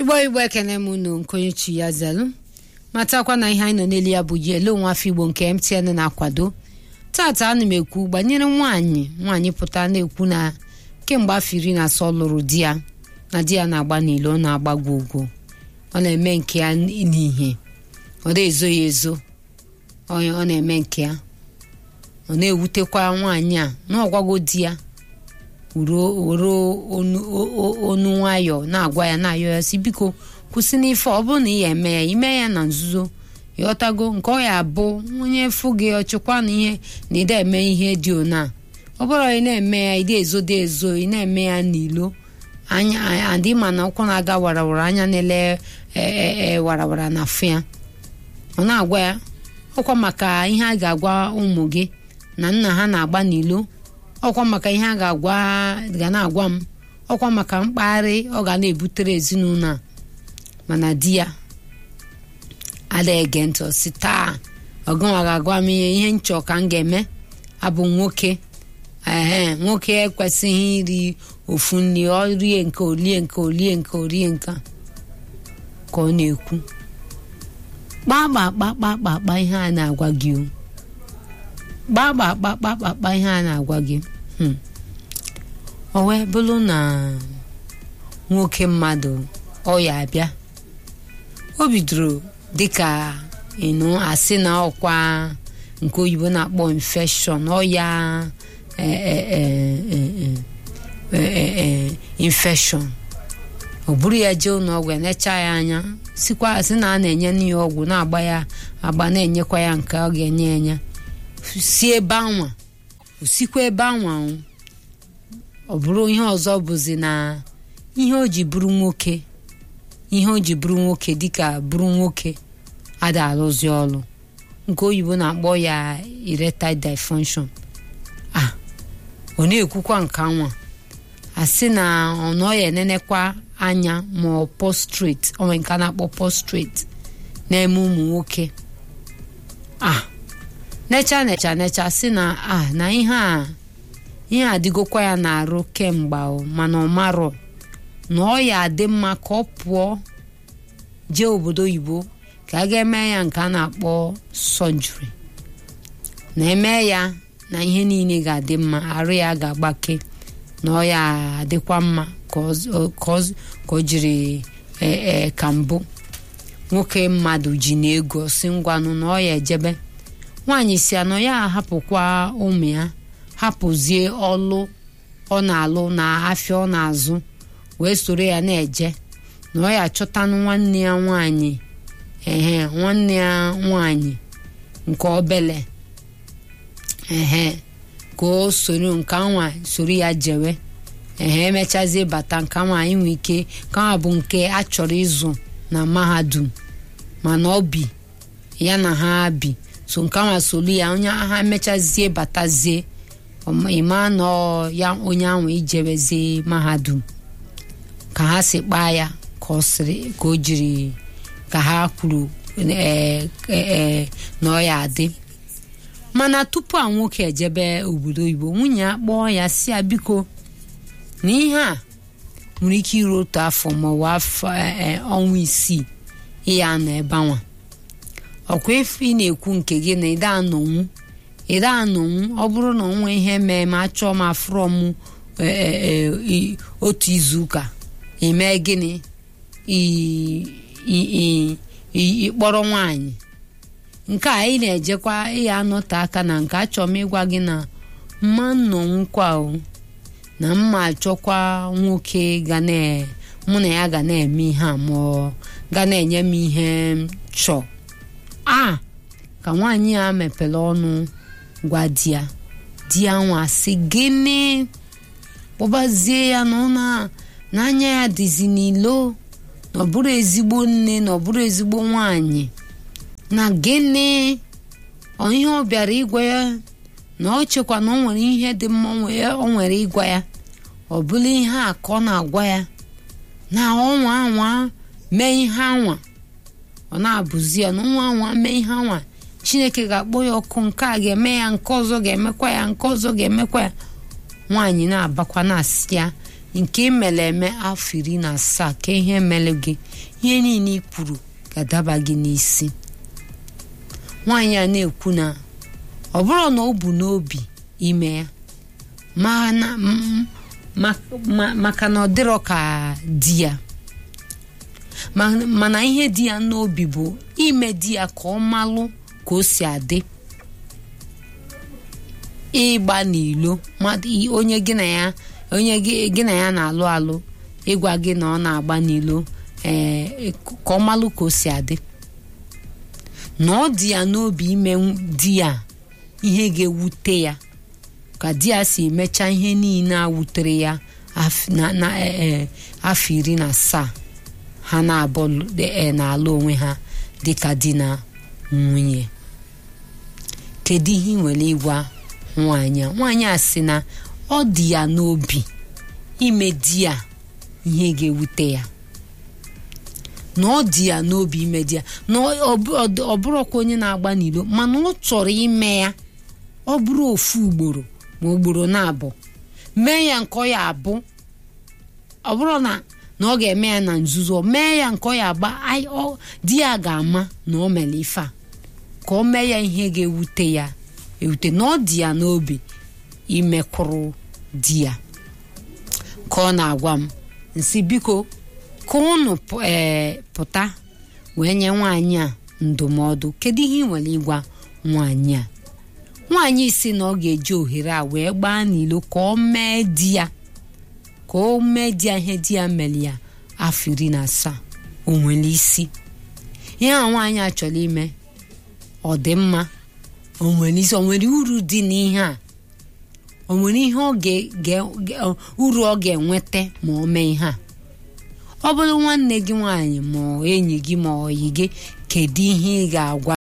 igbo igbo ekene m unu nkonyechi ya zelu matakwa na ihe anyị nọ n'elu ya bụ ji ele onwe afọ igbo nke mtn na-akwado tata ana m ekwu gbanyere nwaanyị nwaanyị pụta na-ekwu na kemgbe afọ iri na asọ lụrụ di ya na di ya na-agba n'ilo ọ na-agbagwo ugwo ọ na-eme nke ya n'ihe ọ na-ezo ya ezo ọ na-eme nke ya ọ na-ewutekwa nwaanyị a na ọgwago di ya were onu nwayọọ na-agwa ya na-ayọ ya si biko kwụsị n'ife ọ bụrụ na ị ya eme ya ime ya na nzuzo ịghọtago nke ọ ya bụ onye fụ gị ọchịkwa na ihe na ịda eme ihe dị ona ọ bụrụ ị na-eme ya ịda ezo dị ezo ị na-eme ya n'ilo anya adị ma na ụkwụ na-aga warawara anya na-ele warawara na afụ ya ọ na-agwa ya ọkwa maka ihe a ga-agwa ụmụ gị na nna ha na-agba n'ilo ọkwa maka ihe a ga-agwa ga na-agwa m ọkwa maka mkpagharị ọ ga na-ebutere ezinụlọ a mana di ya ada ege ntị si taa ọgụnwa ga-agwa m ihe ihe nchọ ka m ga-eme abụ nwoke ee nwoke ekwesịghị iri ofu nri ọ rie nke olie nke olie nke orie nke ka ọ na-ekwu kpakpakpakpakpakpa ihe a na-agwa gị o kpakpakpakpakpakpa ihe a na-agwa gị o wee bụrụ na nwoke mmadụ ọ ya abịa o bidoro dịka ịnụ asị na ọkwa nke oyibo na-akpọ infection ọya infection ọ bụrụ ya jee ụlọọgwụ enecha ya anya sikwa sị na a na-enye ya ọgwụ na-agba ya agba na-enyekwa ya nke ọ ga-enye enye si ebe anwa osikwa ebe anwa ọ bụrụ ihe ọzọ bụzi na ihe o ji bụrụ nwoke ihe o ji bụrụ nwoke dịka bụrụ nwoke ada arụzi ọrụ nke oyibo na-akpọ ya erectile dysfunction a ọ na-ekwukwa nke anwa asị na ọnọ ya enenekwa anya ma ọ prostrate onwe nke a na-akpọ prostrate na-eme ụmụ nwoke a necha necha necha sị na a na ihe a ihe adịgokwa ya na-arụ kemgbe mana ọ marọ na ọ ya adị mma ka ọ pụọ jee obodo oyibo ka a ga-eme ya nke a na-akpọ sọjiri na-eme ya na ihe niile ga-adị mma arụ ya ga-agbake na ọ ya adịkwa mma ka ọ jiri ka mbụ nwoke mmadụ ji na ego si ngwanụ na ọ ya ejebe nwaanyị si anọ ya ahapụkwa ụmụ ya hapụzie ọlụ ọ na-alụ na afịa ọ na-azụ wee soro ya na-eje na ọ ya achọtanụ nwanne ya nwaanyị ehe nwanne ya nwaanyị nke obele ehe ka o soro nke nwa soro ya jewe ehe emechazie bata nke nwaanyị nwee ike ka bụ nke a chọrọ ịzụ na mahadum mana ọ bi ya na ha bi so nke nwa soro ya onye ha emechazie batazie ịma na ya onye ahụ ijebezie mahadum ka ha si kpaa ya ka ọ sịrị ka o jiri ka ha kwuru na ọ ya adị mana tupu a nwoke ejebe obodo oyibo nwunye ya kpọọ ya si ya biko na ihe a nwere ike iru otu afọ maọbụ afọ ọnwa isii ịya nọ ebe anwa ọkwa efe ị na-ekwu nke gị na ịda anọnwu ịda anọnwu ọ bụrụ na onwe ihe mee ma achọọ m afụrọ m otu izuụka eme gịnị ịkpọrọ nwaanyị nke a ị na-ejekwa ịya anọte aka na nke achọrọ m ịgwa gị na mma nnọnwụkwa o na mma achọkwa nwoke ga mụ na ya ga na-eme ihe a ma ọ ga na-enye m ihe chọọ a ka nwaanyị a mepere ọnụ gwa di ya di ya nwa sị gịnị kpọbazie ya na ọ n'anya ya dịzi n'ilo na ọ bụrụ ezigbo nne na ọ bụrụ ezigbo nwanyị na gịnị ihe ọ bịara ịgwa ya na ọ chekwa na ọ nwere ihe dị mma ọ nwere ịgwa ya ọ bụla ihe a ka ọ na-agwa ya na ọnwa anwa mee ihe anwa ọ na-abụzi ya na ọnwa anwa mee ihe anwa chineke ga-akpọ ya ọkụ nke a ga-eme ya nke ọzọ ga-emekwa ya nke ọzọ ga-emekwa ya nwaanyị na-abakwa na-asị ya nke imere eme afọ iri na asaa ka ihe mere gị ihe niile i kwuru ga-adaba gị n'isi nwaanyị a na-ekwu na ọ bụrụ na o bu n'obi ime ya mana m- ma- ma- maka na ọ dịrọ ka di ya Ma- mana ihe di ya n'obi bụ ime di ya ka ọ malụ ka o si adị ịgba n'ilo mmadụ i- onye gị na ya onye gị gị na ya na-alụ alụ ịgwa gị na ọ na-agba n'ilo ee ka ọ malụ ka o si adị na ọ dị ya n'obi ime di ya ihe ga-ewute ya ka di ya si emecha ihe niile a wutere ya af- na- na eh, eh, afọ iri na asaa ha na-abụ eh, na-alụ onwe ha dịka di na nwunye kedu ihe ị nwere ịgwa nwaanyị a nwaanyị a sị na ọ dị ya n'obi ime di ya ihe ga-ewute ya na ọ dị ya n'obi ime di ya na ọ- ọ bụ- ọ dị- ọ bụrụkwa onye na-agba n'ilo mana ọ chọrọ ime ya ọ bụrụ ofu ugboro ma ugboro na-abụ mee ya nke ọ ya abụ ọ bụrụ na na ọ ga-eme ya na nzuzo mee ya nke ọ ya agba ai- ọ- di ya ga-ama na o mere ife a ka o mee ya ihe ga-ewute ya ewute na ọ dị ya n'obi imekwuru di ya ka ọ na-agwa m nsị biko ka unu pụ- ee, pụta wee nye nwaanyị a ndụmọdụ kedu ihe ị nwere ịgwa nwaanyị a nwaanyị si na ọ ga-eji ohere a wee gbaa n'ilo ka ọ mee di ya ka o mee di ya ihe di ya mere ya afọ iri na asaa o nwere isi ihe a nwaanyị a chọrọ ime ọ dị mma o nwere isi o nwere uru dị n'ihe a o nwere ihe ọ ga- ga- ga- uru ọ ga-enweta ma o mee ihe a ọ bụrụ nwanne gị nwaanyị ma ọ enyi gị ma ọyị gị kedu ihe ị ga-agwa